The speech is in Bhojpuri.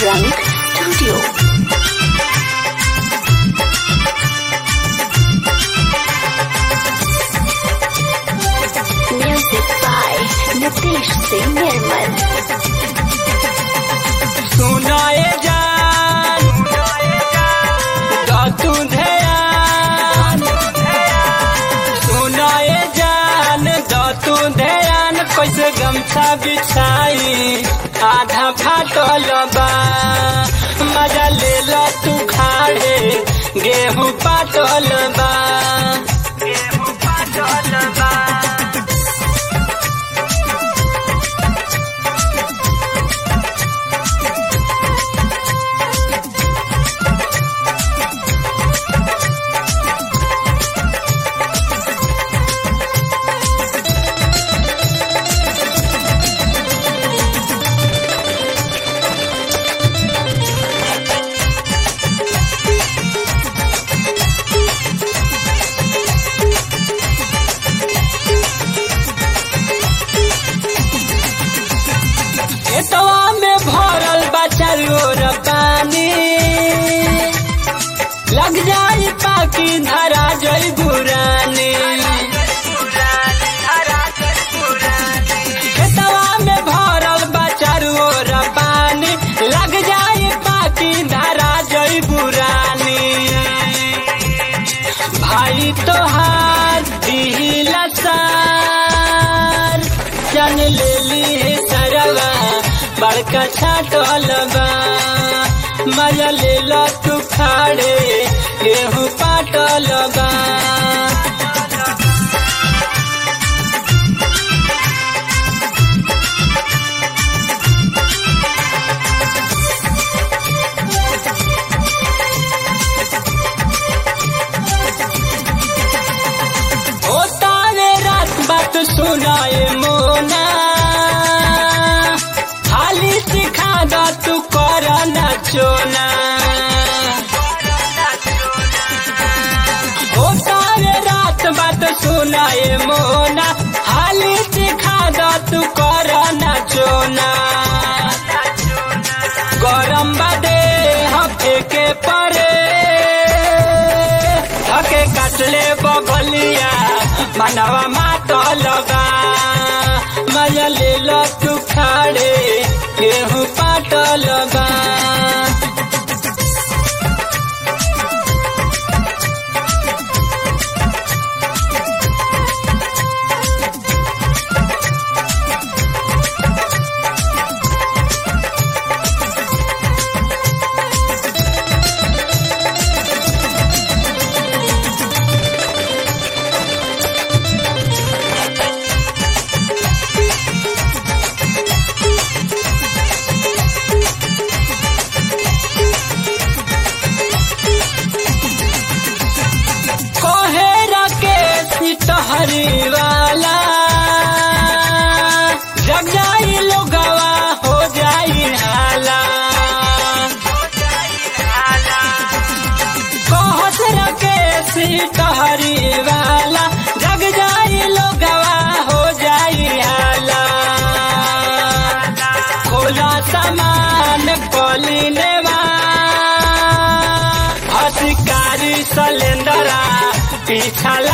Rang Studio. Music by Nitesh Singh Nirmal. सुनाए जान तू ध्यान सुनाए जान तू ध्यान कैसे गमछा बिछाई आधा फाटल बा मजा ले लो तू खाड़े गेहूं पाटल बा गेहूं पाटल बा खेतवा में भरल बा चारोर पानी लग जाई पाकी धरा जई बुरानी खेतवा में भरल बा चारोर पानी लग जाई पाकी धरा जई बुरानी भाई तोहार दिहिला सार जान ले ली सरवा बड़का छाटल बा मजा ले लो तू खाड़े गेहूं पाटल बा ओ तारे रात बात सुनाए मोना खाली सिखा दा तू कर चोना ओ तारे रात बात सुनाए मोना खाली सिखा दा तू कर चोना गरम बादे हफे के परे धके काटले बगलिया मनवा मातल बा मजा ले लो तू खाड़े गेहूं पाटल बा कोहेरा के सितहरी वाला जग जाई लोगवा हो जाई हाला कोहसरा के सितहरी वाला जग जाई लोगवा हो जाई हाला खोला सामान कोलिनेवा हसिकारी सलेंदरा पीछा